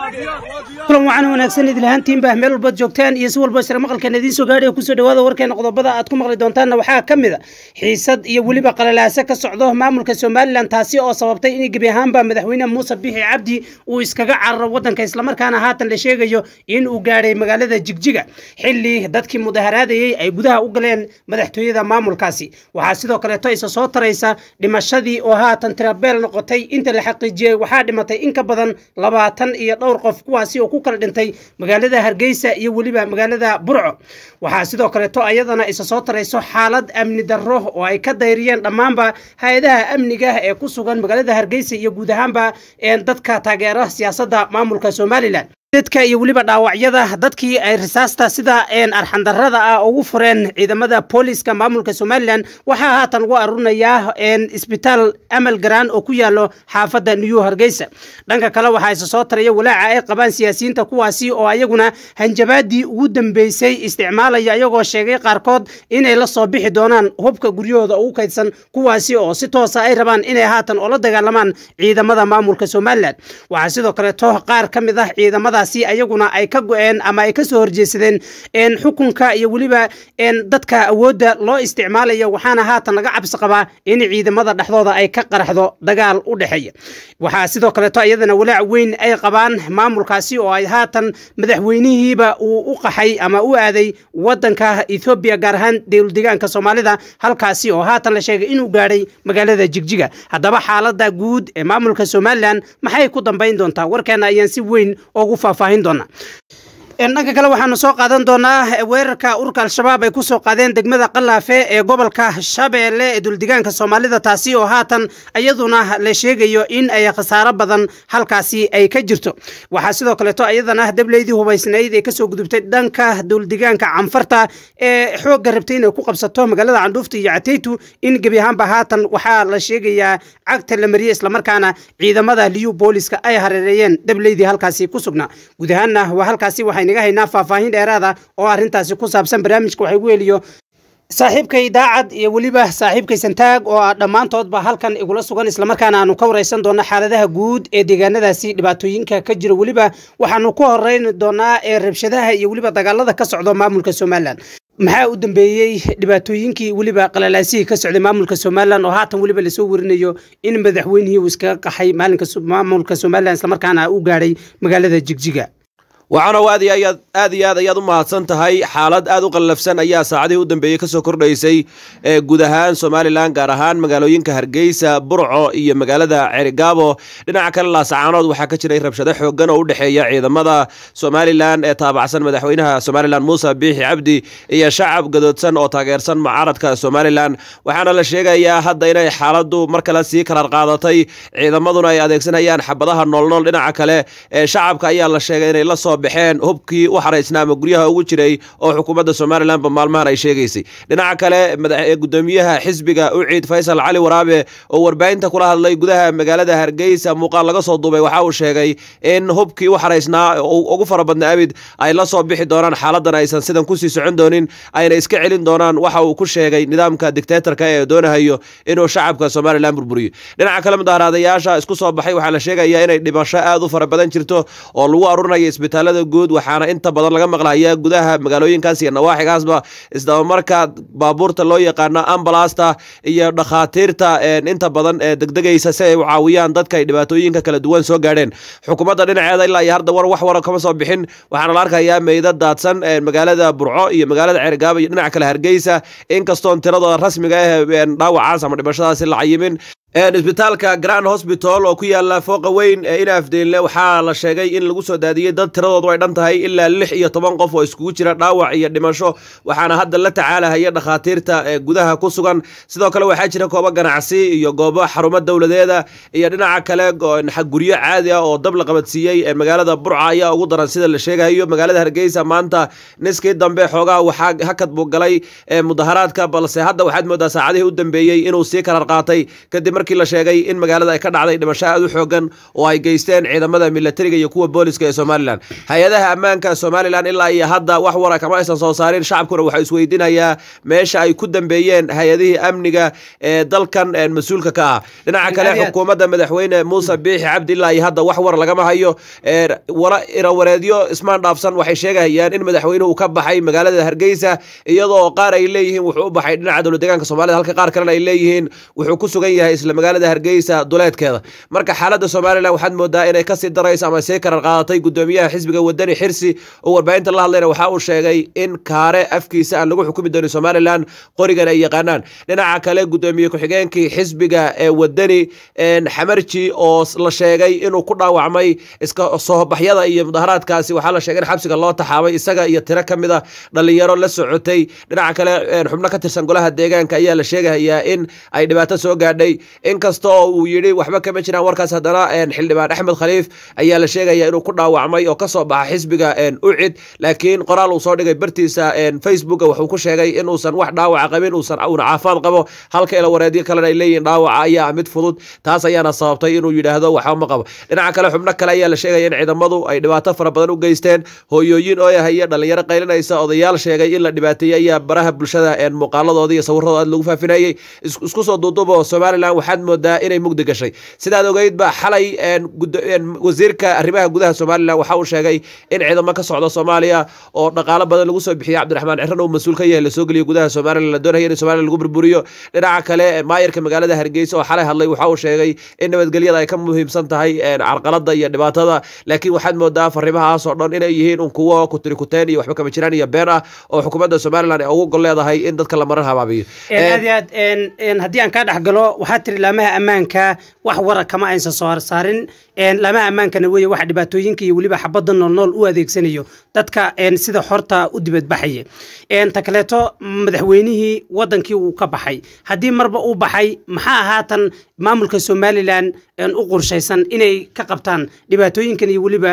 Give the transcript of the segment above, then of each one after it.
kulan wacan wanaagsan idil ahaantiinba meel walbaad joogtaan iyo si walba isra maqalkan idiin soo gaadhay kusoo dhawaada warkeena qodobada aad ku maqli doontaanna waxaa ka mid a xiisad iyo weliba qalalaase ka socdo maamulka somalilan taasi oo sababtay in gebi ahaanba madaxweyne muuse bixi cabdi uu iskaga cararo wadanka islamarkaana haatan la sheegayo in uu gaadhay magaalada jigjiga xili dadkii mudaharaadayey ay gudaha u galeen madaxtooyada maamulkaasi waxaa sidoo kaleeto isa soo taraysa dhimashadii oo haatan tirabeel noqotay inta la xaqiijiyey waxaa dhimatay in ka badan labaatan iyo dhowr qof kuwaasi oo ku kala dhintay magaalada hargeysa iyo weliba magaalada burco waxaa sidoo kaleeto ayadana isa soo tarayso xaalad amni darro oo ay ka dayriyeen dhammaanba hay-adaha amniga ee ku sugan magaalada hargeysa iyo guud ahaanba dadka taageera siyaasadda maamulka somalilan dadka iyo weliba dhaawacyada dadkii ay risaasta sida arxandarrada ah ugu fureen ciidamada booliska maamulka somalilan waxaa haatan ugu aruurinayaa isbitaal amal garaan oo ku yaalo xaafadda new hargeysa dhanka kale waxaa isa soo taraya walaaca ay qabaan siyaasiyiinta kuwaasi oo ayaguna hanjabaadii ugu dambeysay isticmaalaya ayagoo sheegay qaarkood inay la soo bixi doonaan hubka guryahooda ugu kaydsan kuwaasi oo si toosa ay rabaan inay haatan oola dagaalamaan ciidamada maamulka somalilan waxaa sidoo kaleeto qaar ka mid ah ciidamada ayaguna ay ka go-een ama ay kasoo horjeesadeen xukunka iyo weliba dadka awoodda loo isticmaalayo waxaana haatan laga cabsi qabaa in ciidamada dhexdooda ay ka qaraxdo dagaal u dhexeeya waxaa sidoo kaleeto iyadana walaac weyn ay qabaan maamulkaasi oo ay haatan madaxweynihiiba uu u qaxay ama u aaday wadanka ethoobiya gaar ahaan dowldegaanka soomaalida halkaasi oo haatan la sheegay inuu gaadhay magaalada jigjiga haddaba xaalada guud ee maamulka somalilan maxay ku dambayn doontaa warkeena ayaan si weyn ugu faahfaahin doonaa dhanka kale waxaanu soo qaadan doonaa weerarka urka al-shabaab ay ku soo qaadeen degmada qalaafe ee gobolka shabeelle ee duldegaanka soomaalida taasi oo haatan iyaduna la sheegayo in ay khasaaro badan halkaasi ay ka jirto waxaa sidoo kaleeto iyadana dableydii hubaysnayd ee kasoo gudubtay dhanka duldegaanka canfarta ee xoogga rabtay inay ku qabsato magaalada candhuufta iyo cateytu in gebi ahaanba haatan waxaa la sheegayaa cagta la mariyey islamarkaana ciidamada liyu booliska ay hareereeyeen dableydii halkaasi ku sugnaa guud ahaanna waa halkaasi waxay naga haynaa faahfaahin dheeraada oo arrintaasi ku saabsan barnaamijka waxay gu heliyo saaxiibkay daacad iyo weliba saaxiibkay santaag oo ah dhammaantoodba halkan igula sugan islamarkaana aanu ka wareysan doona xaaladaha guud ee deegaanadaasi dhibaatooyinka ka jira weliba waxaanu ku horeyn doonaa ee rabshadaha iyo weliba dagaalada ka socdo maamulka somalilan maxaa u dambeeyey dhibaatooyinkii weliba qalalaasihii ka socday maamulka somalilan oo haatan weliba lasoo warinayo in madaxweynihii uu iskaga qaxay maalinka maamulka somalilan islamarkaana u gaadhay magaalada jigjiga waxaana aad iyo aad iyo aad ayaad u mahadsan tahay xaalad aad u qallafsan ayaa saacadihii u dambeeyey kasoo kordhaysay ee guud ahaan somalilan gaar ahaan magaalooyinka hargeysa burco iyo magaalada cerigaabo dhinaca kale laasacaanood waxaa ka jiray rabshado xoogan oo u dhexeeya ciidamada somalilan ee taabacsan madaxweynaha somalilan muuse biixi cabdi iyo shacab gadoodsan oo taageersan mucaaradka somalilan waxaana la sheegayaa hadda inay xaaladu mar kale sii karar qaadatay ciidamaduna ay adeegsanayaan xabadaha noolnool dhinaca kale ee shacabka ayaa la sheegay inay lasoo baxeen hubkii u xaraysnaa ama guryaha ugu jiray oo xukuumadda somalilanba maalmahan ay sheegaysay dhinaca kale gudoomiyaha xisbiga uciid faysal cali waraabe oo warbaahinta kula hadlay gudaha magaalada hargeysa muuqaal laga soo duubay waxa uu sheegay in hubkii u xaraysnaa ugu fara badna abid ay la soo bixi doonaan xaaladan aysan sidan kusii socon doonin ayna iska celin doonaan waxa uu ku sheegay nidaamka dictatorka ee doonahayo inuu shacabka somalilan burburiyo dhinaca kale mudaharaadayaasha isku soo baxay waxaa la sheegayaa inay dhimasho aad u fara badan jirto oo lagu aruurinayo isbitaalada guud waxaana inta badan laga maqlayaa gudaha magaalooyinkaas iyo nawaaxigaasba isdabamarka baabuurta loo yaqaano ambalasta iyo dhakhaatiirta inta badan ee degdegaysa si ay u caawiyaan dadka ay dhibaatooyinka kala duwan soo gaadheen xukuumadda dhinaceeda ilaa iyo hadda war wax wara kama soo bixin waxaana la arkayaa meydad daadsan magaalada burco iyo magaalada cergaaba iyo dhinaca kale hargeysa inkastoon tiradooda rasmiga ah dhaawacaas ama dhimashadaasi la cayimin isbitaalka grand hosbital oo ku yaala fooqa weyn ee inaafdeenle waxaa la sheegay in lagu soo daadiyey dad tiradoodu ay dhan tahay ilaa lix iyo toban qof oo iskugu jira dhaawac iyo dhimasho waxaana hadda la tacaalahaya dhakhaatiirta ee gudaha ku sugan sidoo kale waxaa jira goobo ganacsi iyo goobo xarumo dowladeeda iyo dhinaca kale guryo caadi ah oo dab la qabadsiiyey ee magaalada burca ayaa ugu daran sida la sheegayo magaalada hargeysa maanta niskii dambe xoogaha waxaa hakad buu galay mudaharaadka balse hadda waxaad moodaa saacadihii u dambeeyey inuu sii karar qaatay kadib markii la sheegay in magaalada ay ka dhacday dhimasho aad u xoogan oo ay geysteen ciidamada milatariga iyo kuwa booliska ee somalilan hay-adaha ammaanka somalilan ilaa iyo hadda wax wara kama aysan soo saarin shacabkuna waxaa isweydiinayaa meesha ay ku dambeeyeen hay-adihii amniga ee dalkan mas-uulka ka ah dhinaca kale xukuumadda madaxweyne muuse biixi cabdi ilaa iyo hadda wax war lagama hayo irawareedyo ismaan dhaafsan waxay sheegayaan in madaxweynuhu ka baxay magaalada hargeysa iyadoo qaar ay leeyihiin wuxuu u baxay dhinaca dowlad deegaanka soomaalida halka qaar kalena ay leeyihiin wuxuu ku sugan yahay isla magaalada hargeysa duleedkeeda marka xaaladda somalilan waxaad moodaa inay kasii darayso ama sii karar qaadatay gudoomiyaha xisbiga wadani xirsi oo warbaahinta la hadlayna waxa uu sheegay in kaare afkiisa aan lagu xukumi doonin somalilan qorigan ay yaqaanaan dhinaca kale gudoomiye ku-xigeenkii xisbiga ee wadani xamarji oo la sheegay inuu ku dhaawacmay iska soobaxyada iyo mudaharaadkaasi waxaa la sheegay in xabsiga loo taxaabay isaga iyo tiro ka mid a dhalinyaro la socotay dhinaca kale xubno ka tirsan golaha deegaanka ayaa la sheegayaa in ay dhibaato soo gaadhay inkasta oo uu yidhi waxba kama jiraan warkaas haddana xildhibaan axmed khaliif ayaa la sheegaya inuu ku dhaawacmay oo kasoo baxa xisbiga ucid laakiin qoraal uu soo dhigay bartiisa facebook wuxuu ku sheegay inuusan wax dhaawaca qabin uusan una caafaad qabo halka ila wareedyo kalena ay leeyihin dhaawaca ayaa mid fudud taas ayaana sababtay inuu yidhaahdo waxba ma qabo dhinaca kale xubno kale ayaa la sheegaya in ciidamadu ay dhibaato fara badan u geysteen hooyooyin ooyahaya dhalinyaro qaylinaysa odayaal sheegay in la dhibaateeyey ayaa baraha bulshada muqaaladooda iyo sawirradooda aad lagu faafinayey isku soo duuduubo somalilan waxaad moodaa inay mugdi gashay sidaad ogeydba xalay wasiirka arrimaha gudaha somalilan waxa uu sheegay in ciidamo ka socda soomaaliya oo dhaqaalo badan lagu soo bixiyey cabdiraxmaan ciran uu mas-uul ka yahay lasoo geliyo gudaha somalilan la doonaya in somalilan lagu burburiyo dhinaca kale maayarka magaalada hargeysa oo xalay hadlay waxa uu sheegay in nabadgelyada ay ka muhiimsan tahay carqalada iyo dhibaatada laakiin waxaad moodaa fariimahaas oo dhan inay yihiin un kuwo kutirikuteen iyo waxba kama jiraan iyo been ah oo xukuumadda somalilan ay ugu gol leedahay in dadka la marar habaabiyo aad iyo aad haddii aan kaa dhex galo waxaa tiri laamaha ammaanka wax wara kama aysan soo harsaarin laamaha ammaankana weeye waxa dhibaatooyinka iyo weliba xabadda noolnool u adeegsanayo dadka sida xorta u dibadbaxaya ta kaleeto madaxweynihii wadankii uu ka baxay haddii marba uu baxay maxaa haatan maamulka somalilan u qorshaysan inay ka qabtaan dhibaatooyinkan iyo weliba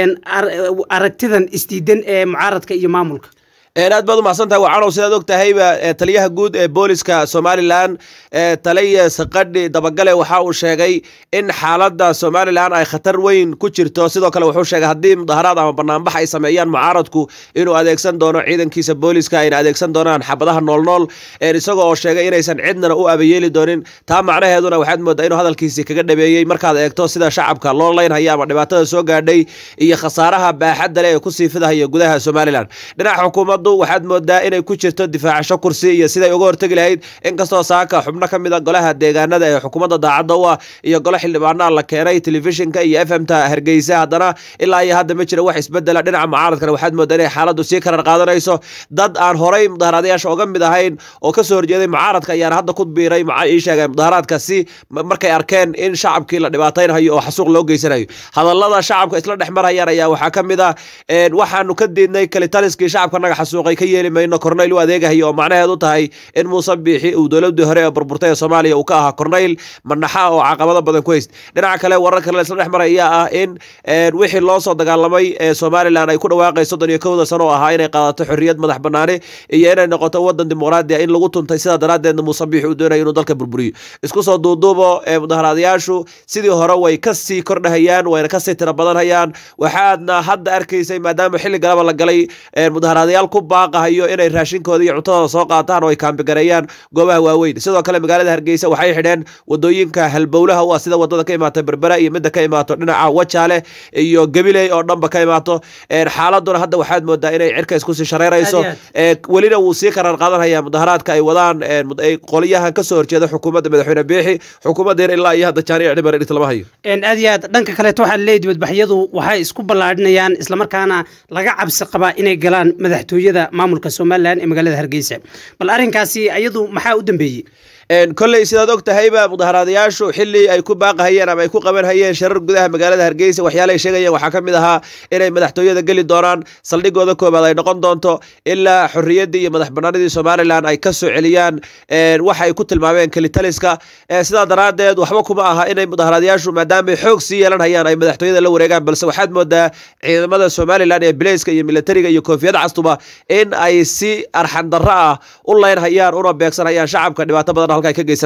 aragtidan isdiidan ee mucaaradka iyo maamulka aad baad umahadsantahay wacanow sidaad og tahayba taliyaha guud ee booliska somalilan taliya saqadhi dabagale waxa uu sheegay in xaaladda somalilan ay khatar weyn ku jirto sidoo kale wuxuu sheegay haddii mudaharaad ama banaanbax ay sameeyaan mucaaradku inuu adeegsan doono ciidankiisa booliska ayna adeegsan doonaan xabadaha noolnool isagoo oo sheegay inaysan cidnana u abayeeli doonin taa macnaheeduna waxaad moodaa inuu hadalkiisii kaga dhabeeyey markaad eegto sida shacabka loo leynhaya ama dhibaatada soo gaadhay iyo khasaaraha baaxadda leh ee kusii fidahaya gudaha somalilan dhinaca xukuumadda waxaad moodaa inay ku jirto difaacasho kursi iyo siday uga hortegi lahayd inkastoo saaka xubno ka mid a golaha deegaanada ee xukuumadda daacadda u ah iyo golo xildhibaanaa la keenay telefishinka iyo f m ta hargeysa haddana ilaa iyo hadda ma jira wax isbedela dhinaca mucaaradkana waxaad moodaa inay xaaladdu sii karar qaadanayso dad aan horay mudaharaadayaasha uga mid ahayn oo kasoo horjeeday mucaaradka ayaana hadda ku biiray ii sheegay mudaharaadkasi markay arkeen in shacabkii la dhibaataynhayo oo xasuuq loo geysanayo hadallada shacabka isla dhex marhayaan ayaa waxaa ka mid ah waxaanu ka diidnay kalitaliskii shacabka naga xasuuqay ka yeeli mayno korneyl u adeegahayo oo macnaheedu tahay in muuse biixi uu dowladii hore ee burburtay ee soomaaliya uu ka ahaa korneyl manaxa oo caqabado badan ku hayst dhinaca kale warar kale isla dhex maray ayaa ah in wixii loo soo dagaalamay ee somalilan ay ku dhawaaqay soddon iyo kowda sano oo ahaa inay qaadato xorriyad madax banaani iyo inay noqoto wadan dimuqraadi ah in lagu tuntay sidaa daraaddeedna muuse biixi uu doonayo inuu dalka burburiyo isku soo duuduubo ee mudaharaadayaashu sidii hore way kasii kordhahayaan wayna kasii tira badanhayaan waxaadna hadda arkaysay maadaama xilli galaba la galay mudaharaadayaal ku baaqahayo inay raashinkooda iyo cuntadooda soo qaataan oo ay kaambigareeyaan goobaha waaweyn sidoo kale magaalada hargeysa waxay xidheen wadooyinka halbowlaha u ah sida wadada ka imaato berbera iyo midda ka imaato dhinaca wajaale iyo gabiley oo dhanba ka imaato xaaladuna hadda waxaad moodaa inay cirka iskusii shareerayso welina wuu sii karar qaadanhaya mudaharaadka ay wadaan qoliyahan kasoo horjeeda xukuumadda madaxweyne biixi xukuumaddeena ilaa iyo hadda jaanic dhibar dhit lama hayo aad iyo aad dhanka kaleeto waxaa laleeyahy dibadbaxyadu waxay isku ballaadhinayaan islamarkaana laga cabsi qabaa inay galaan madaxtooyada maamulka somalilan ee magaalada hargeysa bal arrinkaasi ayadu maxaa u dambeeyey kolley sidaad og tahayba mudaharaadayaashu xili ay ku baaqahayeen ama ay ku qaban hayeen sharar gudaha magaalada hargeysa waxyaalaay sheegayeen waxaa ka mid ahaa inay madaxtooyada geli doonaan saldhigooda koobaad ay noqon doonto ilaa xorriyaddii iyo madax banaanidii somalilan ay ka soo celiyaan waxa ay ku tilmaameen kelitaliska sidaa daraaddeed waxba kuma aha inay mudaharaadayaashu maadaamay xoog sii yeelan hayaan ay madaxtooyada la wareegaan balse waxaad moodaa ciidamada somalilan ee bileyska iyo militariga iyo koofiyad castuba in ay si arxandarro ah u leynhayaan una beegsanhayaan shacabka dhibaato badan halka ay ka geysanayaan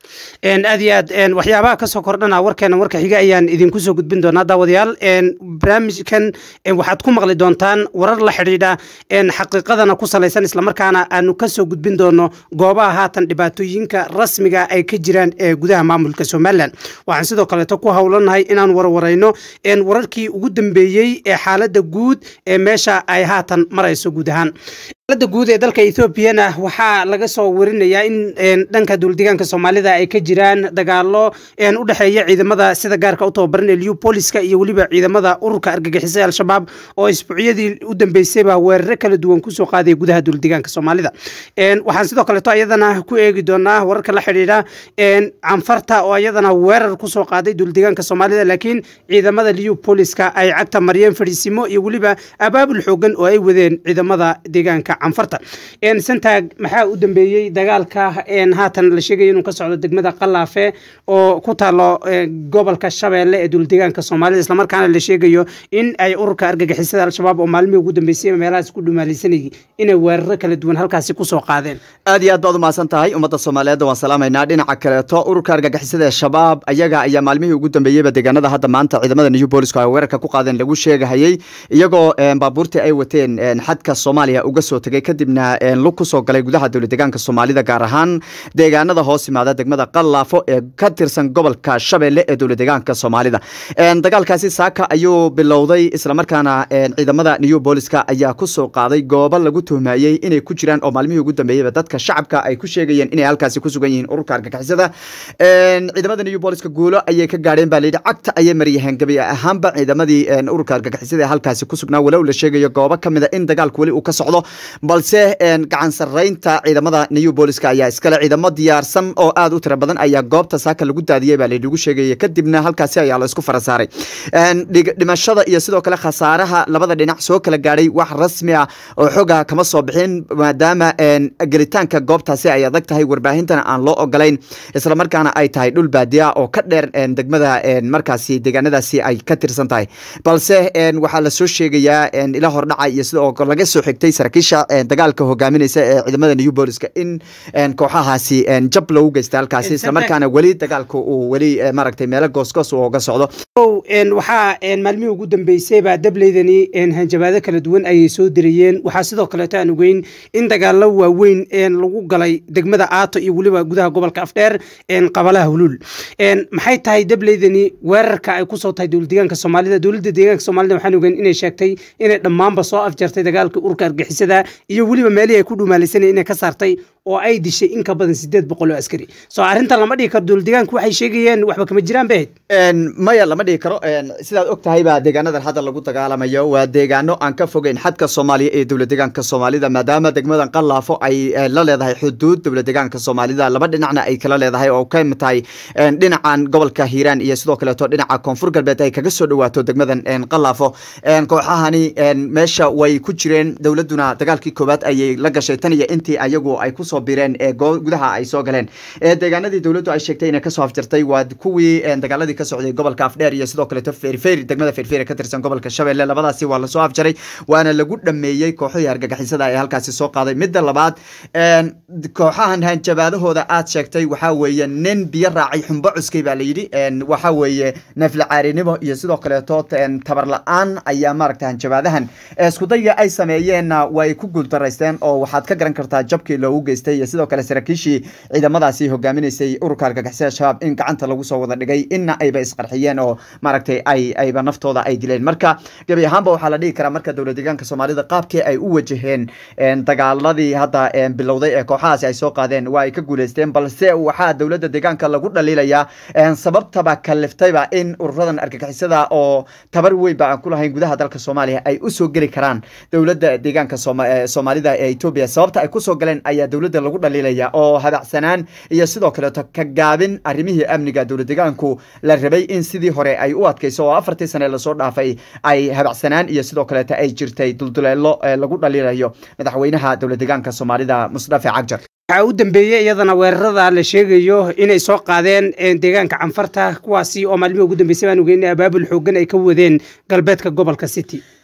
aad iyo aad waxyaabaha kasoo kordhana warkeena warka xiga ayaan idinku soo gudbin doonaa daawadayaal barnaamijkan waxaad ku maqli doontaan warar la xidhiidha xaqiiqadana ku salaysan islamarkaana aanu kasoo gudbin doono goobaha haatan dhibaatooyinka rasmiga ay ka jiraan ee gudaha maamulka somalilan waxaan sidoo kaleeto ku howlanahay inaan warwarayno wararkii ugu dambeeyey ee xaalada guud ee meesha ay haatan marayso guud ahaan xaalada guud ee dalka ethoobiana waxaa laga soo warinayaa in dhanka duuldegaanka soomaalida ay ka jiraan dagaalo u dhexeeya ciidamada sida gaarka u tababaran ee liupoliska iyo weliba ciidamada ururka argagixisay al-shabaab oo isbuucyadii u dambeysayba weeraro kala duwan kusoo qaaday gudaha duuldegaanka soomaalida waxaan sidoo kaleeto ayadana ku eegi doonaa wararka la xidhiidha canfarta oo ayadana weerar kusoo qaaday duuldegaanka soomaalida laakiin ciidamada liupoliska ay cagta mariyeen fadhiisimo iyo weliba abaabul xoogan oo ay wadeen ciidamada deegaanka canfarta santaag maxaa u dambeeyey dagaalka haatan la sheegaya inuu ka socdo degmada qalaafe oo ku taalo gobolka shabeelle ee duuldegaanka soomaalida islamarkaana la sheegayo in ay ururka argagixisada al-shabaab oo maalmihii ugu dambeysay meelahaas ku dhumaalaysanayay inay weeraro kala duwan halkaasi kusoo qaadeen aad iyo aad baad umahadsan tahay ummadda soomaaliyeed waan salaamaynaa dhinaca kaleeto ururka argagixisada ee shabaab ayaga ayaa maalmihii ugu dambeeyeyba deegaanada hadda maanta ciidamada new booliska ay weerarka ku qaadeen lagu sheegahayey iyagoo baabuurtii ay wateen xadka soomaaliya uga soo tegay kadibna lug kusoo galay gudaha dowladegaanka soomaalida gaar ahaan deegaanada hoos yimaada degmada qallaafo ee ka tirsan gobolka shabeelle ee dowladegaanka soomaalida dagaalkaasi saaka ayuu bilowday islamarkaana ciidamada new booliska ayaa kusoo qaaday goobo lagu tuhmayey inay ku jiraan oo maalmihii ugu dambeeyeyba dadka shacabka ay ku sheegayeen inay halkaasi ku sugan yihiin ururka argagixisada ciidamada new booliska guulo ayay ka gaadheen baa layidhi cagta ayay mariyaheen gabi ahaanba ciidamadii ururka argagixisada ee halkaasi ku sugnaa walow la sheegayo goobo ka mid a in dagaalku weli uu ka socdo balse gacan sarreynta ciidamada new booliska ayaa iskale ciidamo diyaarsan oo aad u tira badan ayaa goobta saaka lagu daadiyey baa layidhigu sheegaya kadibna halkaasi ayaa la isku fara saaray dhimashada iyo sidoo kale khasaaraha labada dhinac soo kala gaadhay wax rasmi ah oo xoga kama soo bixin maadaama gelitaanka goobtaasi ay adag tahay warbaahintana aan loo ogolayn islamarkaana ay tahay dhul baadiya oo ka dheer degmada markaasi deegaanadaasi ay ka tirsan tahay balse waxaa lasoo sheegayaa ila hordhaca iyo sidoo laga soo xigtay saraakiisha dagaalka hogaaminaysa ee ciidamada new booliska in kooxahaasi jab lagu geysta halkaasi islamarkaana weli dagaalka uu weli maaragtay meelo goosgoos uu oga socdo waxaa maalmihii ugu dambeysayba dableydani hanjabaado kala duwan ayay soo dirayeen waxaa sidoo kaleeto aan ogeyn in dagaalo waaweyn lagu galay degmada aato iyo weliba gudaha gobolka afdheer qabalaha huluul maxay tahay dableydani weerarka ay kusoo tahay dowladdeegaanka soomaalida dowladda deegaanka soomaalida waxaan ogeyn inay sheegtay inay dhammaanba soo afjartay dagaalka urka argixisada iyo weliba meelihii ay ku dhumaalaysanay inay ka saartay oo ay dishay in ka badan sideed boqol oo askari soo arrintan lama dhigi karo dowladdeegaanku waxay sheegayeen waxba kama jiraan bay ahayd maya lama dhigi karo sidaad og tahay baa deegaanadan hadda lagu dagaalamayo waa deegaano aan ka fogeyn xadka soomaaliya ee dowladdeegaanka soomaalida maadaama degmadan qallaafo ay la leedahay xuduud dowladdeegaanka soomaalida laba dhinacna ay kala leedahay oo ka mid tahay dhinacan gobolka hiiraan iyo sidoo kaleeto dhinaca koonfur galbeed ay kaga soo dhawaato degmadan qallaafo kooxahani meesha way ku jireen dowladuna dagaalkii koowaad ayay la gashay tan iyo intii ayagu ay kusoo bireen ee gudaha ay soo galeen deegaanadii dowladdu ay sheegtay inay kasoo afjartay waa kuwii dagaaladii ka socday gobolka afdheer iyo sidoo kaleeto feerfeer degmada feerfeer ka tirsan gobolka shabeelle labadaasi waa lasoo afjaray waana lagu dhameeyey kooxihii argagixisada ee halkaasi soo qaaday midda labaad kooxahan hanjabaadahooda aad sheegtay waxaa weeye nin biyo raacay xumbo cuskay baa layidhi waxaa weeye nafla caarinimo iyo sidoo kaleeto tabar la-aan ayaa maaragta hanjabaadahan iskudayga ay sameeyeenna way ku guuldaraysteen oo waxaad ka garan kartaa jabkii loogu geystay iyo sidoo kale saraakiishii ciidamadaasi hogaaminaysay ururka argagixisada shabaab in gacanta lagu soo wada dhigay inna ayba isqarxiyeen oo maaragtay ay ayba naftooda ay dileen marka gebi ahaanba waxaa la dhihi karaa marka dowlad deegaanka soomaalida qaabkii ay u wajaheen dagaaladii hadda bilowday ee kooxahaasi ay soo qaadeen waa ay ka guuleysteen balse waxaa dowladda deegaanka lagu dhaliilayaa sababtaba kaliftayba in ururadan argagixisada oo tabar weynba aan ku lahayn gudaha dalka soomaaliya ay usoo geli karaan dowladda deegaanka soomaalida ee etoobiya sababta ay kusoo galeen ayaa dowladda lagu dhaliilaya oo habacsanaan iyo sidoo kaleeto ka gaabin arrimihii amniga dowlad deegaanku la rabay in sidii hore ay u adkayso oo afartii sane lasoo dhaafay ay habacsanaan iyo sidoo kaleeto ay jirtay dulduleelo lagu dhaliilayo madaxweynaha dowlad deegaanka soomaalida musdafe cagjar waxaa u dambeeyey iyadana weerarada la sheegayo inay soo qaadeen deegaanka canfarta kuwaasi oo maalmihii ugu dambeysay baan ogeyn abaabul xoogan ay ka wadeen galbeedka gobolka city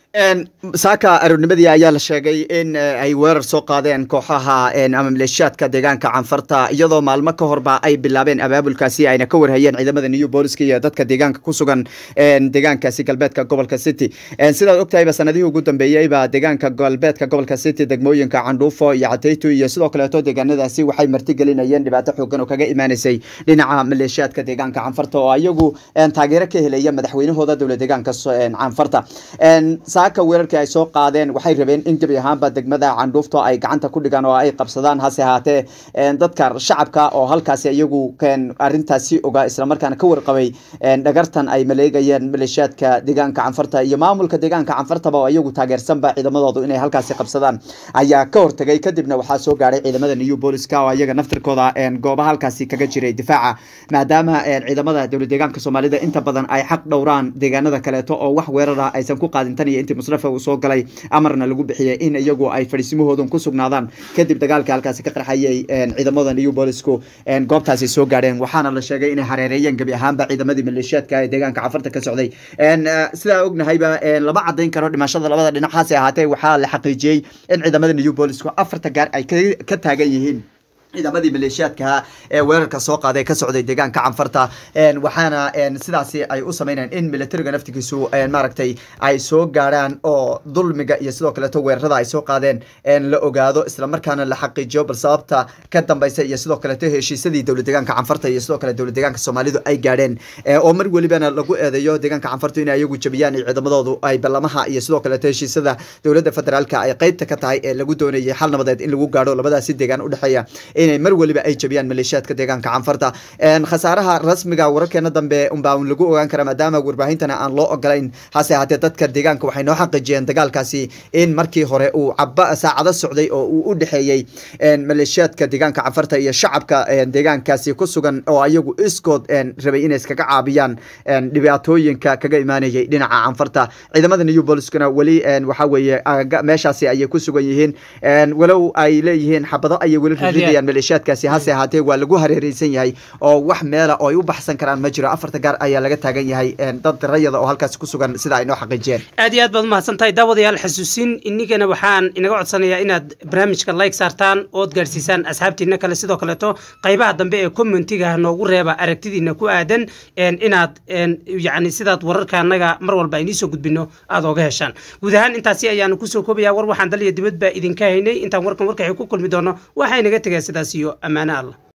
saaka aroornimadii ayaa la sheegay in ay weerar soo qaadeen kooxaha ama maleeshiyaadka deegaanka canfarta iyadoo maalmo ka horba ay bilaabeen abaabulkaasi ayna ka warhayeen ciidamada new booliska iyo dadka deegaanka ku sugan deegaankaasi galbeedka gobolka city sidaad ogtahayba sanadihii ugu dambeeyeyba deegaanka galbeedka gobolka city degmooyinka candhuufo iyo cadayto iyo sidoo kaleeto deegaanadaasi waxay martigelinayeen dhibaato xoogan oo kaga imaanaysay dhinaca maleeshiyaadka deegaanka canfarta oo iyagu taageero ka helaya madaxweynahooda dowla deegaanka canfarta saaka weerarkii ay soo qaadeen waxay rabeen in gebi ahaanba degmada candhuufto ay gacanta ku dhigaan oo ay qabsadaan hase ahaatee dadka shacabka oo halkaasi iyagu arintaasi ogaa islamarkaana ka warqabay dhagartan ay maleegayeen maleeshiyaadka deegaanka canfarta iyo maamulka deegaanka canfartaba oo iyagu taageersanba ciidamadoodu inay halkaasi qabsadaan ayaa ka hortagay kadibna waxaa soo gaadhay ciidamada new booliska oo iyaga naftirkooda goobaha halkaasi kaga jiray difaaca maadaama ciidamada dowla deegaanka soomaalida inta badan ay xaq dhowraan deegaanada kaleeto oo wax weerara aysan ku qaadin tan iyo intii musrafa uu soo galay amarna lagu bixiyay in iyagu ay fadhiisimahoodan ku sugnaadaan kadib dagaalkii halkaasi ka qarxayay ciidamada new boolisku goobtaasi soo gaadheen waxaana la sheegay inay hareereeyeen gebi ahaanba ciidamadii maleeshiyaadka ee deegaanka cafarta ka socday sidaa ognahayba lama cadayn karo dhimashada labada dhinac hase ahaatee waxaa la xaqiijiyey in ciidamada new boolisku afarta gaar ay ka taagan yihiin ciidamadii maleeshiyaadkaha ee weerarka soo qaaday ka socday deegaanka canfarta waxaana sidaasi ay u sameynayaan in militariga naftigiisu maaragtay ay soo gaarhaan oo dulmiga iyo sidoo kaleeto weerarada ay soo qaadeen la ogaado islamarkaana la xaqiijiyo bal sababta ka dambeysa iyo sidoo kaleeto heshiisadii dowla deegaanka canfarta iyo sidoo kale dowla deegaanka soomaalidu ay gaadheen oo mar welibana lagu eedeeyo deegaanka canfarta in ayagu jabiyaan iyo ciidamadoodu ay ballamaha iyo sidoo kaleeto heshiisada dowladda federaalka ay qeybta ka tahay ee lagu doonayay xal nabadeed in lagu gaadho labadaasi deegaan udhexeeya inay mar weliba ay jabiyaan maleeshiyaadka deegaanka canfarta khasaaraha rasmiga wararkeena dambe unbaa lagu ogaan kara maadaama warbaahintana aan loo ogolayn hase ahaatee dadka deegaanka waxay noo xaqiijiyeen dagaalkaasi in markii hore uu caba saacado socday oo uu u dhexeeyey maleeshiyaadka deegaanka canfarta iyo shacabka deegaankaasi ku sugan oo ayagu iskood rabay inay iskaga caabiyaan dhibaatooyinka kaga imaanayay dhinaca canfarta ciidamada new boliskuna weli waxa weeye meeshaasi ayay ku sugan yihiin walow ay leeyihiin xabado ayay weli ridayaan maleeshiyaadkaasi hase ahaatee waa lagu hareereysan yahay oo wax meela oo ay u baxsan karaan ma jiro afarta gaar ayaa laga taagan yahay dad rayada oo halkaasi ku sugan sida ay noo xaqiijiyeen aad iyo aad baad umahadsan tahay daawadayaal xasuusin inigana waxaan inaga codsanayaa inaad barnaamijka like saartaan ood gaadhsiisaan asxaabtiina kale sidoo kaleeto qaybaha dambe ee commentiga noogu reeba aragtidiina ku aadan inaad yacni sidaad wararka annaga mar walba iniisoo gudbino aada ooga heshaan guud ahaan intaasi ayaanu kusoo koobayaa war waxaan dal iyo dibad baa idinka haynay intaan warkan warkaxii ku kulmi doono waxaa inaga tegaya sidaas iyo ammaano allah